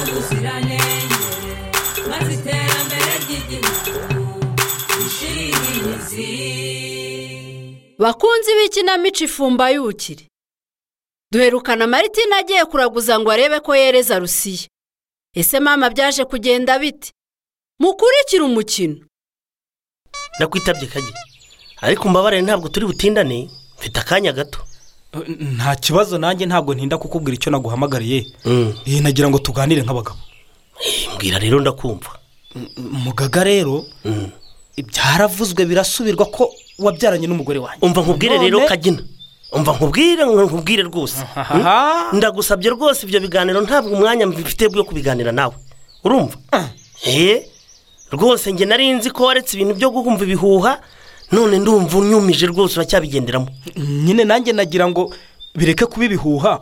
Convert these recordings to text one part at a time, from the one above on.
y'ubuziranenge maze iterambere ry'igihugu rishire imizi bakunzi b'ikinamico ifumba y'ubukire duherukana maritina agiye kuraguza ngo arebe ko yereza rusiya ese mama byaje kugenda bite mukurikire umukino ndakwitabye kage ariko mbabare ntabwo turi butindane mfite akanya gato nta kibazo nanjye ntabwo ntinda kukubwira icyo naguhamagariye iyi nagira ngo tuganire nk'abagabo mbwira rero ndakumva mugaga rero byaravuzwe birasubirwa ko wabyaranye n'umugore wanjye umva nkubwire None- rero kagina umva nkubwire nkubwire rwose Ahaha. Mm? ndagusabye rwose ibyo biganiro ntabwo umwanya mfite bwo kubiganira nawe urumva eee rwose njye nari nzi ko waretse ibintu byo guhumva ibihuha none ndumva unyumije rwose uracyabigenderamo nyine nanjye nagira ngo bireke kuba ibihuha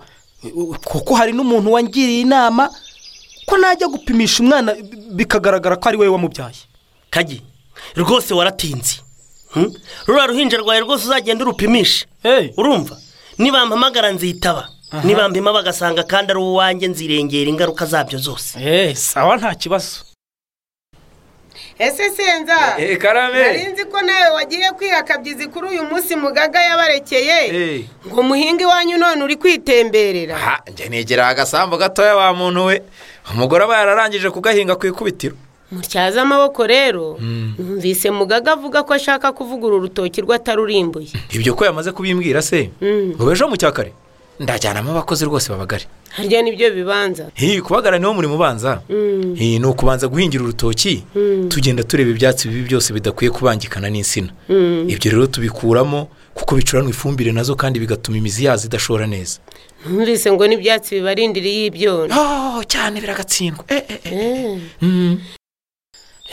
kuko hari n'umuntu wangiriye inama ko najya gupimisha umwana bikagaragara ko ari we wamubyaye kagi rwose waratinze Mm? ruriya ruhinja rwawe rwose uzagenda urupimishe Hey. urumva nibampamagara nzitaba nibambima bagasanga kandi ari uwanjye nzirengera ingaruka zabyo zose eee sawa nta kibazo ese senza Eh, karame. nari nzi ko nawe wagiye kwihakabyizi kuri uyu munsi mugaga yabarekeye Eh. ngo muhinga iwanyu none uri kwitemberera aha njye negera agasambu gatoya wa muntu we umugore aba yararangije kugahinga ku ikubitiro mutyaze amaboko rero numvise mugaga avuga ko ashaka kuvugura urutoki rw'atarurimbuye ibyo ko yamaze kubimbwira se Mm. ngo ejo mu cyakare ndajyanamo abakozi rwose babagari harya nibyo bibanza iyi kubagara niwo muri mubanza Mm. iyi ni ukubanza guhingira urutoki tugenda tureba ibyatsi bibi byose bidakwiye kubangikana n'insina ibyo rero tubikuramo kuko bicuranwa ifumbire nazo kandi bigatuma imizi yazo idashora neza numvise ngo n'ibyatsi bibarindiriye ibyona oh cyane biragatsindwa Eh, eh, eh. Eh.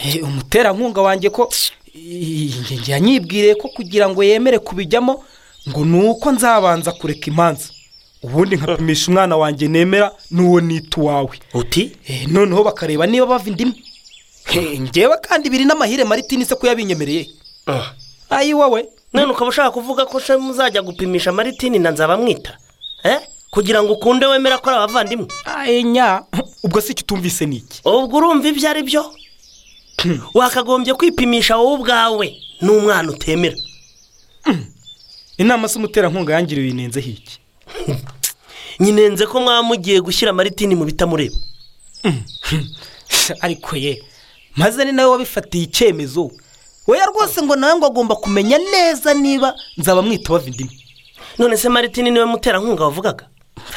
Eh, umuterankunga wanjye ko iyi- yanyibwiriye ko kugira ngo yemere kubijyamo ngo ni uko nzabanza kureka imanza ubundi nkapimisha umwana wanjye nemera n'uwo nita uwawe uti Eh, noneho bakareba niba bava indimi Eh, ngewe kandi biri n'amahire maritini se ko yabinyemereye Ah. ayi wowe none ukaba ushaka kuvuga ko se muzajya gupimisha maritini na nzabamwita Eh? kugira ngo ukunde wemera ko ari abavandimwe ayi nya ubwo si icyo utumvise ni iki ubwo urumva ibyo ari byo wakagombye kwipimisha wowe ubwawe n'umwana utemera inama z'umuterankunga yangiriye uyinenzeho iki nyinenze ko mwaba mugiye gushyira maritini mu bitamureba ariko ye maze ni nawe wabifatiye icyemezo weya rwose ngo nawe ngo agomba kumenya neza niba nzaba mwita bava indimi none se maritini niwe muterankunga wavugaga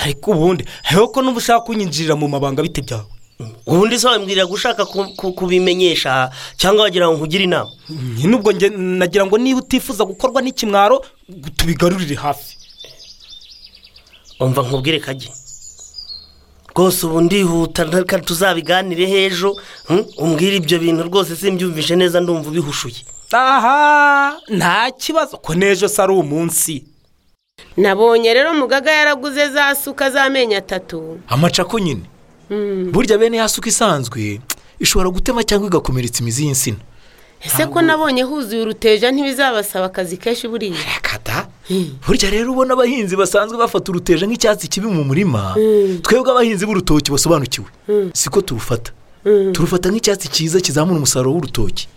ariko ubundi hariho ko n'uba ushaka kunyinjirira mu mabanga bite byawe ubundi se wambwirira gushaka ku- ku- kubimenyesha cyangwa wagira ngo nkugire inama nyine ubwo nge nagira ngo niba utifuza gukorwa n'ikimwaro tubigarurire hafi umva nkubwire kage rwose ubu ndihuta reka tuzabiganire h'ejo mm, umbwire ibyo bintu rwose simbyumvishe neza ndumva ubihushuye aha nta kibazo ko n'ejo se ari umunsi nabonye rero mugaga yaraguze za suka z'amenyo atatu amacako nyine burya bene ya suka isanzwe ishobora gutema cyangwa igakomeretsa imizi y'insina ese ko nabonye huzuye uruteja ntibizabasaba akazi kenshi buriya kata burya rero ubona abahinzi basanzwe bafata uruteja nk'icyatsi kibi mu murima twebwe abahinzi b'urutoki basobanukiwe siko turufata turufata nk'icyatsi cyiza kizamura umusaruro w'urutoki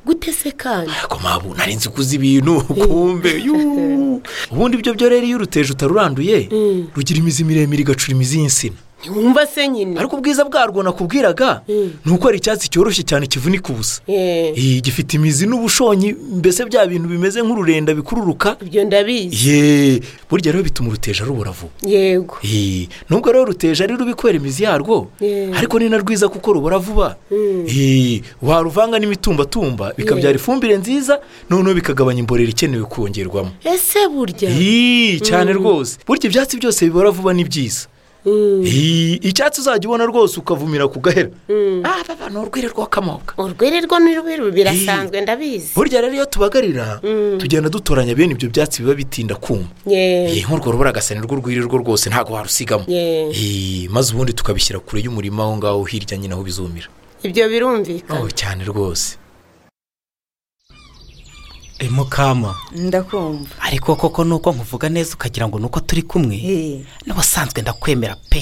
gute se kandi ariko mabu nari nzi kuzi ibintu kumbe yuu. ubundi ibyo byo rero iyo uruteje utaruranduye rugira imizi miremire igacura imizi y'insina ntiwumva se nyine ariko ubwiza bwarwo nakubwiraga ni uko ari icyatsi cyoroshye cyane kivunika ubusa Eh, Iyi gifite imizi n'ubushonyi mbese bya bintu bimeze nk'ururenda bikururuka ibyo ndabizi ye burya rero bituma uruteja rubura vuba yego Ee, nubwo rero ruteja ari rubi kubera imizi yarwo Yeah. ariko ni na rwiza kuko rubura vuba Ee, waruvanga n'imitumbatumba bikabyara ifumbire nziza noneho bikagabanya imborera ikenewe kongerwamo ese burya Ee, cyane rwose burya ibyatsi byose bibora vuba ni byiza Ee, icyatsi uzajya ubona rwose ukavumira ku gahera Ah, baba, ni urwiri rw'akamoka urwererwa n'urubiru birasanzwe ndabizi burya rero iyo tubagarira tugenda dutoranya bene ibyo byatsi biba bitinda kuma Ye, iyi nk'urwo rubura agasani rw'urwiri rwo rwose ntabwo warusigamo Yeah. Ee, maze ubundi tukabishyira kure y'umurima aho ngaho hirya nyine aho bizumira ibyo birumvikana cyane rwose Eh, mukama ndakumva ariko koko nuko nkuvuga neza ukagira ngo nuko turi kumwe Eh, n'ubusanzwe ndakwemera pe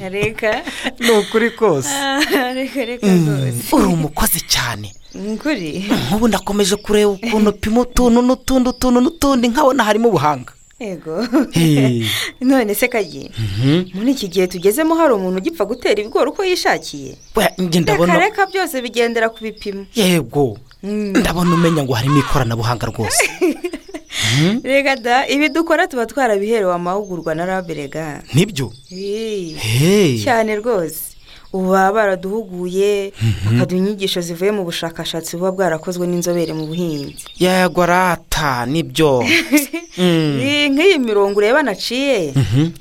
reka ni ukuri kose Ah, reka reka rwose uri umukozi cyane nguri nk'ubu ndakomeje kureba ukuntu upima utuntu n'utundi utuntu n'utundi nkabona harimo ubuhanga yego Eh. none se kagiye muri iki gihe tugezemo hari umuntu ugipfa gutera ibigori uko yishakiye Oya, njye reka ndabona reka byose bigendera ku bipimo yego ndabona umenya ngo harimo ikoranabuhanga rwose reka da ibi dukora tuba twarabiherewe amahugurwa na rabe rega nibyo Hey. Hey. cyane rwose ubu baba baraduhuguye bakaduha inyigisho zivuye mu bushakashatsi buba bwarakozwe n'inzobere mu buhinzi yego arata nibyo Eh, nk'iyi mirongo ureba naciye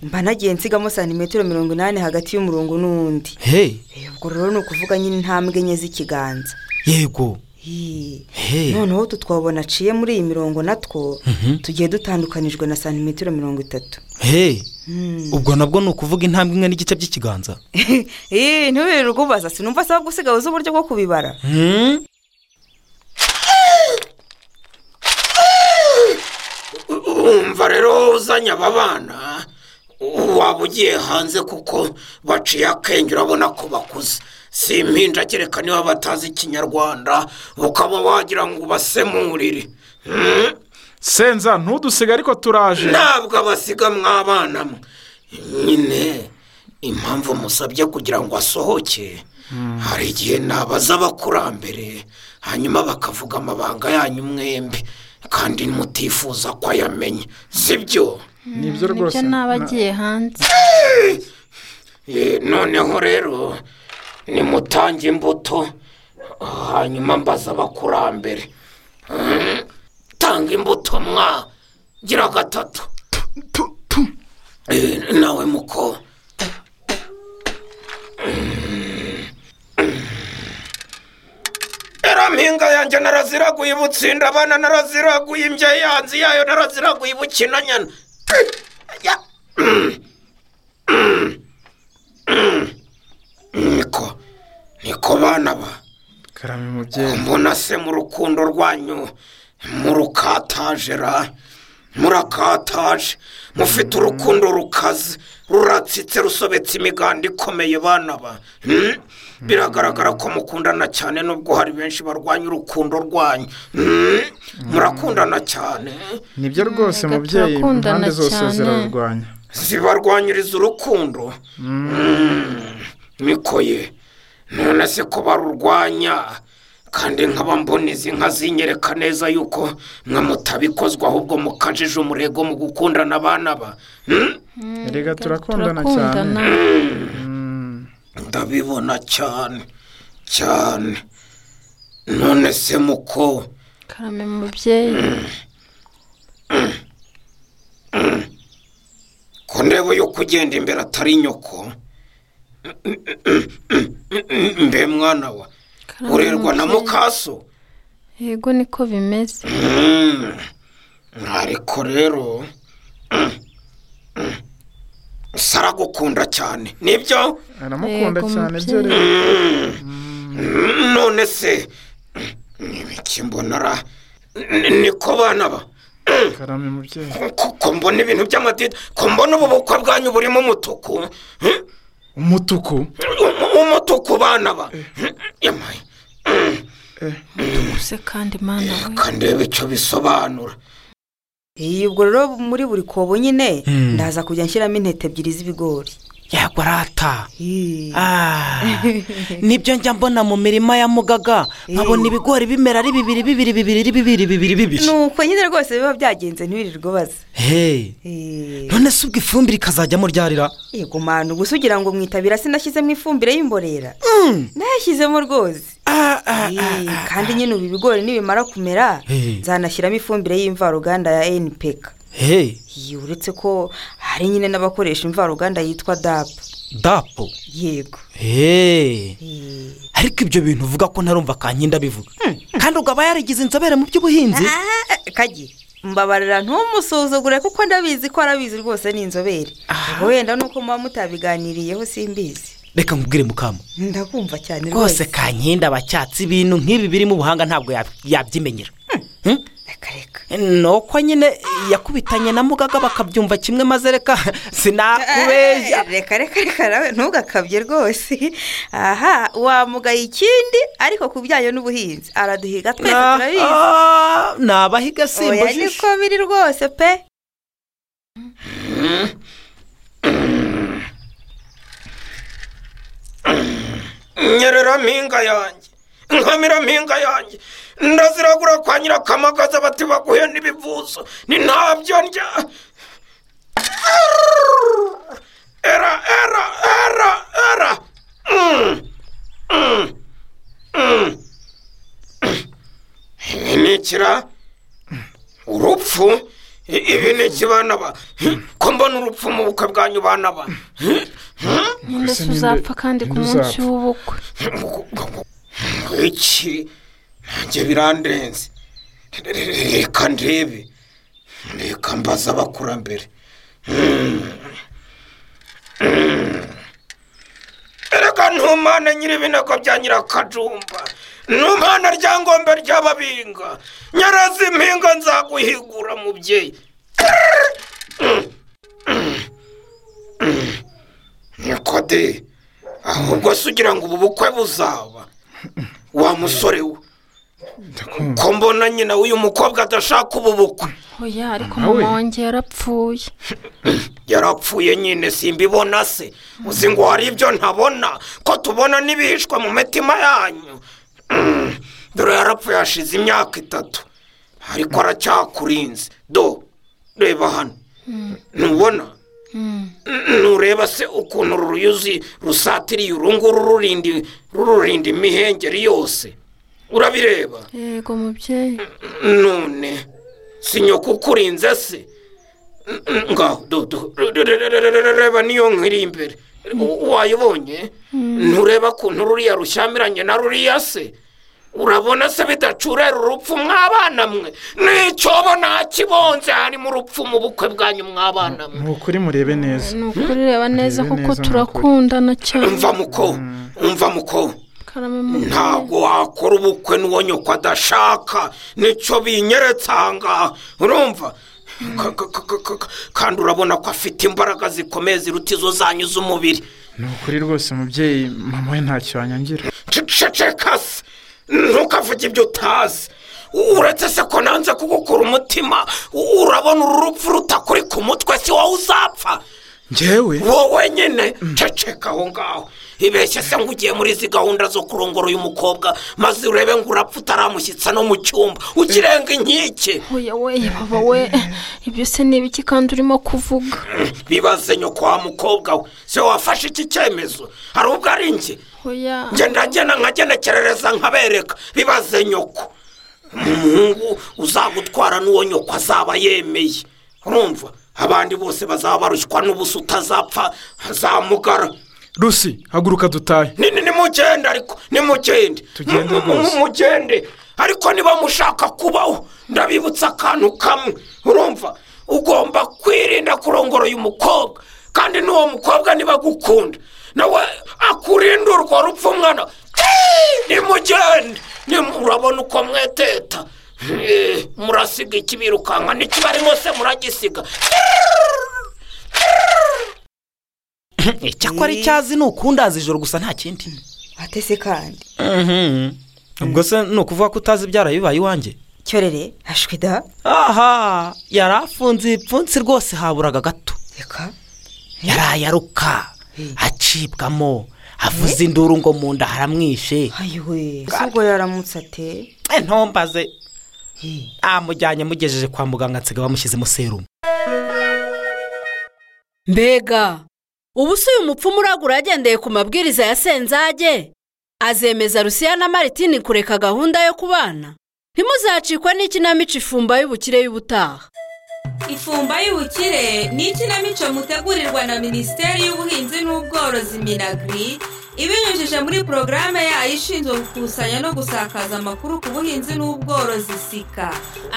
mba nagiye nsigamo santimetero mirongo inani hagati y'umurongo n'undi Hey, Eh, ubwo rero ni ukuvuga nyine intambwe enye z'ikiganza yego Eh, Hey. noneho utu twabona aciye muri iyi mirongo natwo tugiye dutandukanijwe na santimetero mirongo itatu Hey. ubwo nabwo ni ukuvuga intambwe imwe n'igice by'ikiganza Ee, ntubirirwe ubaza sinumva asaba gusigaho uzi uburyo bwo kubibara Hmm? umva rero uzanye aba bana waba ugiye hanze kuko baciye akenge urabona ko bakuze si impinja kereka niba batazi ikinyarwanda ukaba wagira ngo ubasemurire Hmm? senza ntudusige ariko turaje ntabwo abasiga mwabana mwe nyine impamvu musabye kugira ngo asohoke hari igihe nabaza abakurambere hanyuma bakavuga amabanga yanyu mwembe kandi mutifuza ko ayamenya sibyo nibyo rwose n'abagiye hanze Eh, noneho rero nimutange imbuto hanyuma mbaza abakurambere Mm, tanga imbuto mwa gira gatatu Eh, nawe muko era mpinga yanjye naraziraguye ibutsinda abana naraziraguye imbya yanzi yayo naraziraguye ibukinanyana Ya. niko niko bana ba karame mubyeyi mbona se mu rukundo rwanyu murukataje ra murakataje mufite urukundo rukaze ruratsitse rusobetse imiganda ikomeye bana ba Hmm? biragaragara ko mukundana cyane nubwo hari benshi barwanya urukundo rwanyu Hmm? murakundana cyane nibyo rwose Reka mubyeyi turakundana impande zose cyane. zirarwanya zibarwanyiriza urukundo niko ye none se ko barurwanya kandi nkaba mbona izi nka zinyereka neza yuko mwe mutabikozwa ahubwo mukajije umurego mu gukundana abana ba Hmm? erega turakundana cyane turakundana ndabibona cyane cyane none se muko karame mubyeyi ko ndeba yo kugenda imbere atari nyoko mbe mwana wa karame urerwa na mubyeyi. mukaso yego niko bimeze Mm. ariko rero mm, mm, saragukunda cyane nibyo aramukunda Yego, cyane mubyeyi. byo rero Mm, none se n'ibiki mbonara niko bana ba karame mubyeyi ko ko mbona ibintu by'amadini ko mbona ubu bukwe bwanyu burimo umutuku Mm, umutuku um- umutuku bana ba yamaye use kandi mana we kandeba icyo bisobanura Eh, ubwo rero muri buri kobo nyine ndaza kujya nshyiramo intete ebyiri z'ibigori yego arata Eh, Ah, nibyo njya mbona mu mirima ya mugaga nkabona ibigori bimera ari bibiri bibiri bibiri ari bibiri bibiri bibiri ni uko nyine rwose biba byagenze ntiwirirwe baza Hey, none se ubwo ifumbire ikazajyamo ryarira yego manu gusa ugira ngo mwitabira sinashyizemo ifumbire y'imborera nayashyizemo rwose Eh, kandi nyine ubu ibigori nibimara kumera Eh. nzanashyiramo ifumbire y'imvaruganda ya npk Hey, Eh, uretse ko hari nyine n'abakoresha imvaruganda yitwa dapu dapo yego Hey, Eh. ariko ibyo bintu uvuga ko ntarumva kankinda bivuga kandi ugaba yarigize inzobere mu by'ubuhinzi Ah, kagi mbabarira ntumusuzugure kuko ndabizi ko arabizi rwose ni inzobere ubwo wenda nuko muba mutabiganiriyeho simbizi reka nkubwire mukama ndakumva cyane rwose kankinda abacyatsi ibintu nk'ibi birimo ubuhanga ntabwo yab- yabyimenyera nuko nyine yakubitanye na mugaga bakabyumva kimwe maze reka sinakubeshya reka reka reka nawe ntugakabye rwose aha wamugaye ikindi ariko ku bijyanye n'ubuhinzi araduhiga twese turabizi ni abahiga simba oya niko biri rwose pe nyerera mpinga yanjye nkamira mpinga yanjye ndaziragura kwa nyirakamagaza bati baguhe n'ibivuzo ni ntabyo ndya era era era era Mm, mm, mm. inikira urupfu I- ibi ni iki bana ba ko mbona urupfu mu bukwe bwanyu bana ba nyine se uzapfa kandi ku munsi w'ubukwe iki nanjye birandenze reka ndebe reka mbaza abakurambere Mm. Mm. erega ntumane nyir'ibinogo bya nyirakajumba ntumane ryangombe ry'ababinga nyarazi impinga nzaguhigura mubyeyi Mm. Mm. Mm. niko de ahubwo se ugira ngo ubu bukwe buzaba wa musore we ko mbona nyina w'uyu mukobwa adashaka ubu bukwe oya ariko Nawe? mama wanjye yarapfuye yarapfuye nyine simbibona se uzi ngo hari ibyo ntabona ko tubona n'ibihishwe mu mitima yanyu Mm, dore yarapfuye hashize imyaka itatu ariko aracyakurinze do reba hano ntubona ntureba se ukuntu uru ruyuzi rusatiriye uru nguru rurinda- rururinda imihengeri yose urabireba yego mubyeyi none si nyoko ukurinze se N- n- ngaho dodo re- re- re- re- re- reba niyo nkiri imbere U- wayibonye ntureba kuntu ruriya rushyamiranye na ruriya se urabona se bidacurera urupfu mw'abana mwe n'icyobo nakibonze harimo urupfu mu bukwe bwanyu mw'abana mwe ni ukuri murebe neza ni ukuri reba neza kuko Murebe neza ni ukuri. turakundana cyane umva muko umva muko karame mubyeyi ntabwo wakora ubukwe n'uwo nyoko adashaka nicyo binyeretse aha ngaha urumva Ka- ka- ka- ka- ka- ka- kandi urabona ko afite imbaraga zikomeye ziruta izo zanyu z'umubiri ni ukuri rwose umubyeyi mama we ntacyo wanyangira ceceka se ntukavuge ibyo utazi uretse se ko nanze kugukura umutima u- urabona uru rupfu rutakuri ku mutwe si wowe uzapfa ngewe wowe nyine ceceka aho ngaho ibeshye se ngo ugiye muri izi gahunda zo kurongora uyu mukobwa maze urebe ngo urapfa utaramushyitsa no mu cyumba ukirenga inkike oya we baba we ibyo se ni ibiki kandi urimo kuvuga bibaze nyoko wa mukobwa we se wafashe iki cyemezo hari ubwo ari njye oya njye ndagena nkagenekerereza nkabereka bibaze nyoko umuhungu uzagutwara n'uwo nyoko azaba yemeye urumva abandi bose bazaba barushywa n'ubusa utazapfa azamugara rusi haguruka dutahe ni ni nimugende ariko nimugende Tugende rwose. mugende ariko niba mushaka kubaho ndabibutsa akantu kamwe urumva ugomba kwirinda kurongora uyu mukobwa kandi n'uwo mukobwa niba agukunda nawe akurinda urwo rupfu mwana Tii! nimugende Nimu- urabona uko mweteta Eh, murasiga ikibirukanka n'ikibarimo se muragisiga icyakora icyazi ni ukundaza ijoro gusa nta kindi atese kandi ubwo se ni ukuvuga ko utazi ibyara bibaye iwanjye cyorere hashwe da aha yari afunze ibipfunsi rwose haburaga gato yaraye aruka acibwamo avuze induru ngo mu nda haramwishe ayiwe ese ubwo yaramutse ate Eh, ntombaze amujyanye amugejeje kwa muganga nsiga bamushyizemo serumu mbega ubu si uyu mupfumu uragura agendeye ku mabwiriza ya senzage azemeza rusiya na maritini kureka gahunda yo kubana ntimuzacikwe n'ikinamico ifumba y'ubukire y'ubutaha ifumba y'ubukire ni ikinamico mutegurirwa na minisiteri y'ubuhinzi n'ubworozi minagiri ibinyujije muri porogaramu yayo ishinzwe gukusanya no gusakaza amakuru ku buhinzi n'ubworozi sika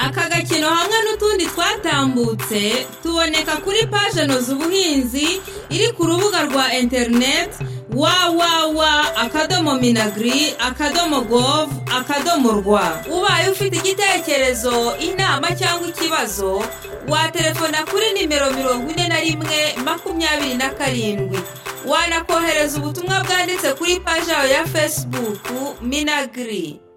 aka gakino hamwe n'utundi twatambutse tuboneka kuri paje noza ubuhinzi iri ku rubuga rwa interineti wawawa akadomo minagiri akadomo govu akadomo rwa ubaye ufite igitekerezo inama cyangwa ikibazo waterefona kuri nimero mirongo ine na rimwe makumyabiri na karindwi wanakohereza ubutumwa bwanditse kuri paji yawe ya fesibuku minagiri